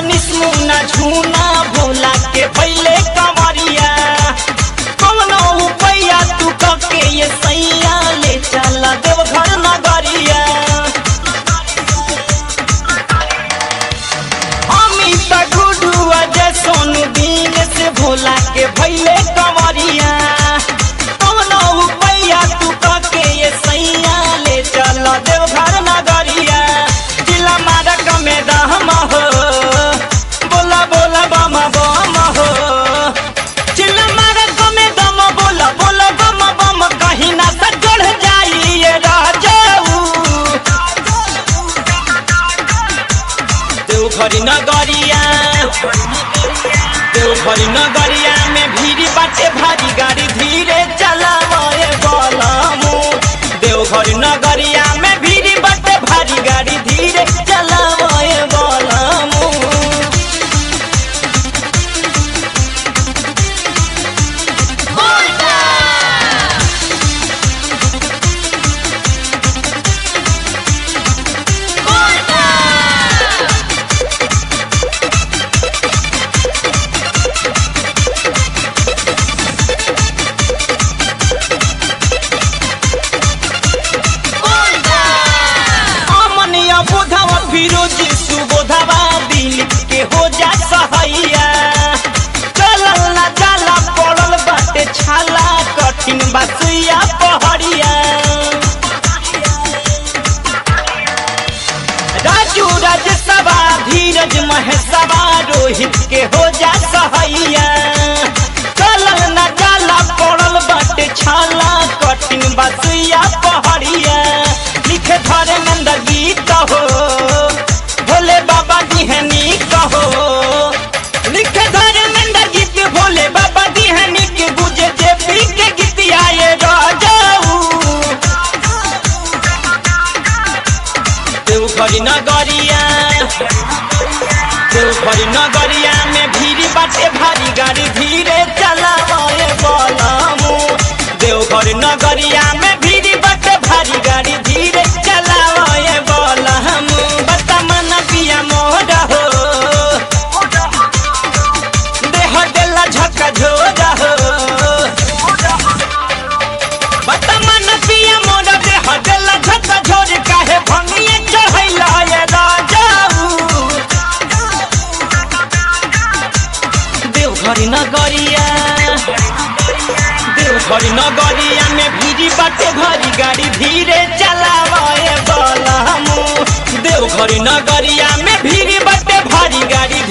मनीष मुना झूना भोला के पहले कमरिया कौनो उपैया तू कके ये सैया ले चला देवघर नगरिया अमित गुडू अजय सोनू दीन से भोला के भैले कमरिया कौनो उपैया तू कके ये सैया ले चल देवघर नगरिया जिला मारक में दहम हो बोला बोला बम बम हो जिला मारक में दम बोला बोला बम बम कहीं ना सजड़ जाई ये राजाऊ देवघरी नगरिया देवघरी नगरिया में भीड़ बाटे भारी गाड़ी धीरे चलावे बोलमु देवघरी नगरिया में भीड़ बाटे भारी गाड़ी धीरे चलावे बोलमु अमनिया बोधवा फिरोजी सुबोधवा दिल के हो जा सहैया चलल ना जाला पड़ल बाटे छाला कठिन बासुइया पहड़िया राजू राजसभा धीरज महेशवा रोहित के हो जा सहैया चलल ना जाला पड़ल बाटे छाला कठिन बासुइया पहड़िया लिखे धरे नंद गीत हो भोले बाबा दिहनी कहो लिखे धरे नंद गीत भोले बाबा दिहनी के गुजे जे पी के गीत आए राजाऊ देवघरी नगरिया देवघरी नगरिया में भीड़ बाटे भारी गाड़ी धीरे चलावे बोलमु देवघरी नगरिया में भीड़ बाटे भारी गाड़ी धीरे चलावे बोलमु बता मन पिया मोर हो देह देला झका झोरा हो बता मन पिया मोर देह देला झका झोर काहे भंगिए चढ़ैला ये राजाऊ देवघरी नगरिया देवघरी नगरिया में भीड़ी बाटे घरी गाड़ी धीरे चलावे बलमु देवघरी नगरिया में भीड़ी बाटे भारी गाड़ी